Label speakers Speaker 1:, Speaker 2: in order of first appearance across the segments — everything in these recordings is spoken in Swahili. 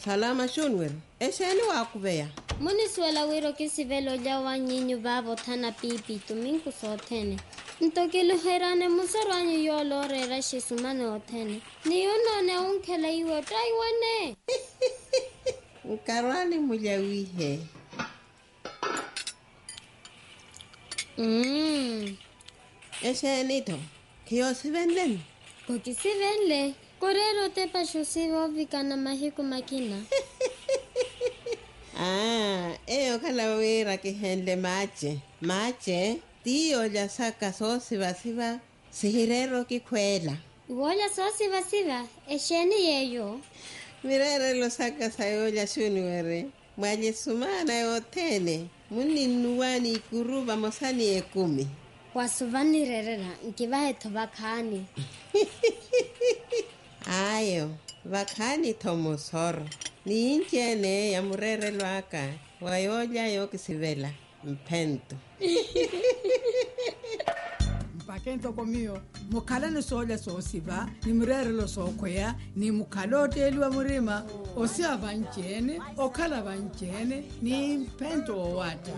Speaker 1: salama shunwer exeni waakuveya
Speaker 2: munisuela wiro ke sivelo ja wa nyinyu vavo thana pipi tuminku soothene ntokiluherane musarwanyu yoolorera xisumane othene niyunone unkhela iwe taiwane
Speaker 1: nkarwani mulyawihe
Speaker 2: mm.
Speaker 1: exenito khiyosivenleni
Speaker 2: kokisivenle korero tepa xusive ovikana mahiku makina
Speaker 1: ah eyo khala wira kihenle mache mache tiyo lya saka soosivasiva sihirero kikhwela
Speaker 2: iwoolya soosivasiva exeni yeyo
Speaker 1: mirerelo saka sayo lya xuniwere mwalyesumana yothene muninnuwani ikuruva mosani ekumi
Speaker 2: wasuvanirerera nkivahetho vakhani
Speaker 1: ayo vakhani thomosoro niintyene ya murerelwaka wayolya yokisivela mphento
Speaker 3: mpake ntokomiyo mukhala ni soolya soosiva ni murerelo sookhweya ni mukhala oteeliwa murima osiva vanceene okhala vanceene ni mphento owata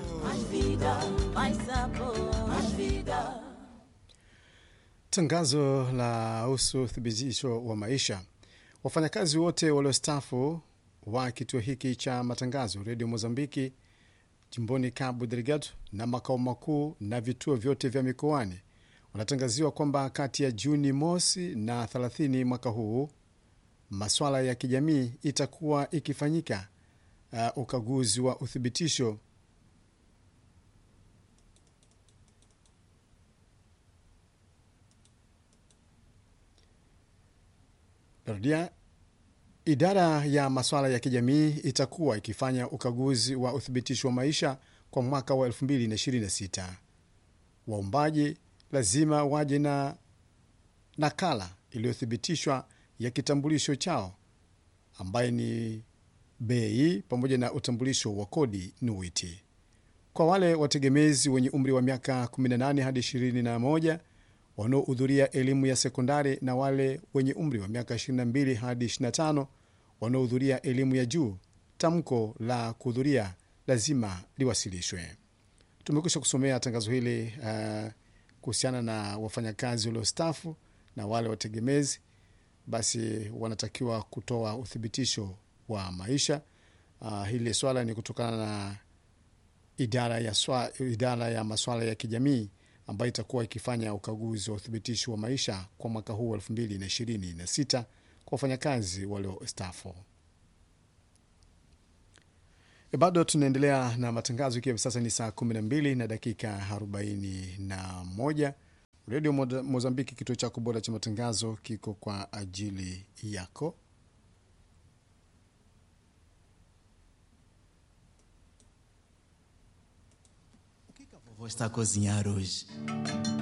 Speaker 4: Tangazo la husu uthibitisho wa maisha. Wafanyakazi wote waliostafu wa kituo hiki cha matangazo redio Mozambiki jimboni Cabo Delgado na makao makuu na vituo vyote vya mikoani wanatangaziwa kwamba kati ya Juni mosi na 30 mwaka huu maswala ya kijamii itakuwa ikifanyika uh, ukaguzi wa uthibitisho Narudia, idara ya masuala ya kijamii itakuwa ikifanya ukaguzi wa uthibitisho wa maisha kwa mwaka wa 2026. Waombaji lazima waje na nakala iliyothibitishwa ya kitambulisho chao ambaye ni bei pamoja na utambulisho wa kodi NUITI. Kwa wale wategemezi wenye umri wa miaka 18 hadi 21 wanaohudhuria elimu ya sekondari na wale wenye umri wa miaka 22 hadi 25 wanaohudhuria elimu ya juu, tamko la kuhudhuria lazima liwasilishwe. Tumekwisha kusomea tangazo hili uh, kuhusiana na wafanyakazi waliostafu na wale wategemezi, basi wanatakiwa kutoa uthibitisho wa maisha. Uh, hili swala ni kutokana na idara ya, swa, idara ya maswala ya kijamii ambayo itakuwa ikifanya ukaguzi wa uthibitisho wa maisha kwa mwaka huu wa 2026 kwa wafanyakazi waliostaafu. E, bado tunaendelea na matangazo ikiwa sasa ni saa 12 na dakika 41. Redio Mozambiki, kituo chako bora cha matangazo, kiko kwa ajili yako.
Speaker 5: Vou estar a cozinhar hoje.